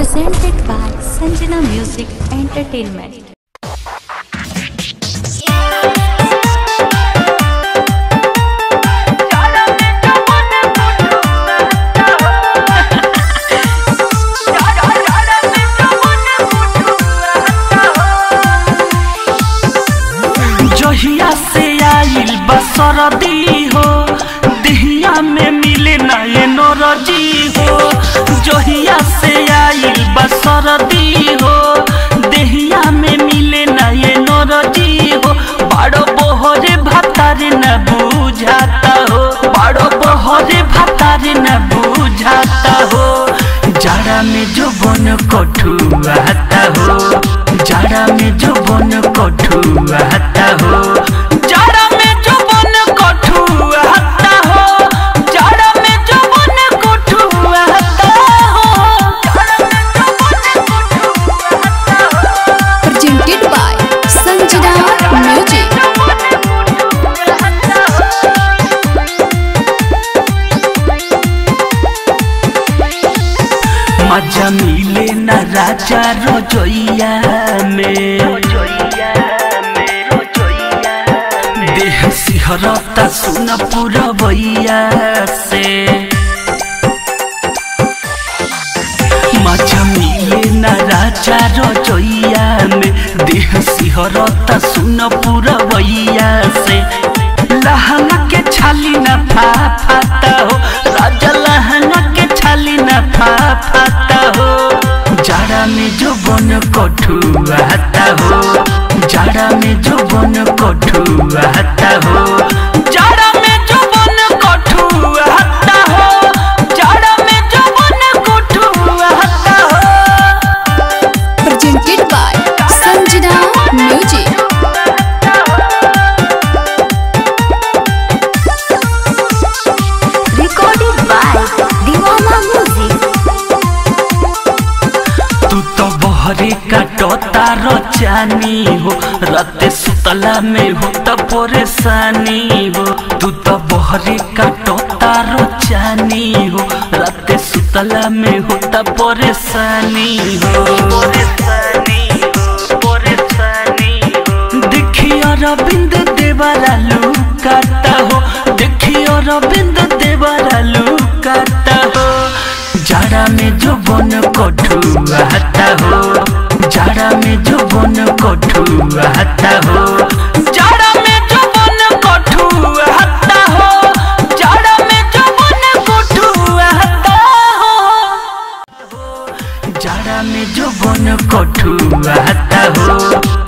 presented by Sanjana Music Entertainment. जहिया से आइल बसरदी हो दिहिया में मिले नए नरजी हो जहिया से आइल बसरदी हो दिहिया में मिले नए नरजी हो बड़ो बोहरे भतारे न बुझाता हो बड़ो बोहरे भतारे न बुझाता हो जाड़ा में जो बन कठुआता हो जाड़ा में जो बन कठुआता हो जाड़ा में जो बन कठुआता हो जाड़ा में जो बन कठुआता हो presented by Sanjana Music. मजा मिले न राजा रोजोइया में देह सिहरता सुन पुरबैया से मजा मिले न राजा रोजोइया में देह सिहरता सुन पुरबैया से लहंगा के छाली न फा फाता हो राजा लहंगा के छाली न फा फाता हो जाड़ा में जो बन कठुआता हो जाड़ा में जो बन कठुआता हो जाड़ा में जो बन कठुआता हो जाड़ा में जो बन कठुआता हो Presented by Sanjana Music. Recorded by Divana Music. तू तो बहरे काटता रचानी हो रात सुतला में हो तो परेशानी हो तू तो बहरे काटता रचानी हो रात सुतला में हो तो परेशानी हो परेशानी हो परेशानी हो देखियो रविंद देवरा लुकाता हो देखियो रविंद देवरा लुकाता हो जाड़ा में जो बन कठुआता हो जाड़ा में जो बन कठुआता हो जाड़ा में जो बन कठुआता हो जाड़ा में जो बन कठुआता हो जाड़ा में जो बन कठुआता हो